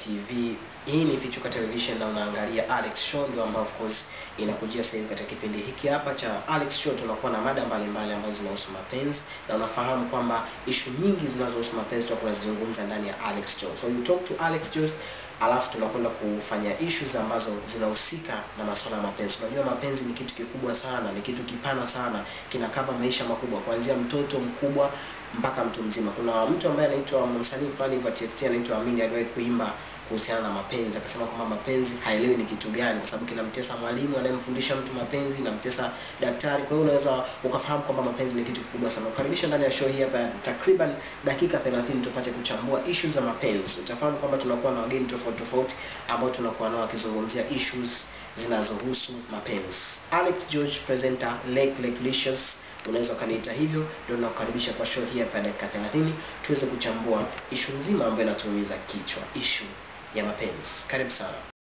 TV. Hii ni Pichuka Television na unaangalia Alex Show, ndio ambao of course inakujia sasa hivi katika kipindi hiki hapa cha Alex Show. Tunakuwa na mada mbalimbali ambazo zinahusu mapenzi, na unafahamu kwamba ishu nyingi zinazohusu mapenzi tutakuwa tunazizungumza ndani ya Alex Show. So you talk to Alex Show alafu tunakwenda kufanya issues ambazo zinahusika na masuala ya mapenzi. Unajua mapenzi ni kitu kikubwa sana, ni kitu kipana sana, kinakava maisha makubwa, kuanzia mtoto mkubwa mpaka mtu mzima. Kuna mtu ambaye anaitwa msanii fulani hivyo TFT anaitwa Amini, aliwahi kuimba kuhusiana na mapenzi, akasema kwamba mapenzi haelewi ni kitu gani, kwa sababu kinamtesa mwalimu anayemfundisha mtu mapenzi, namtesa daktari. Kwa hiyo unaweza ukafahamu kwamba mapenzi ni kitu kikubwa sana. Ukaribisha ndani ya show hii hapa takriban dakika 30 tupate kuchambua issues za mapenzi. Utafahamu kwamba tunakuwa na wageni tofauti tofauti ambao tunakuwa nao wakizungumzia issues zinazohusu mapenzi. Alex George presenter Lake Lake Licious unaweza ukaniita hivyo, ndio nakukaribisha kwa show hii hapa dakika 30 tuweze kuchambua ishu nzima ambayo inatuumiza kichwa, ishu ya mapenzi. Karibu sana.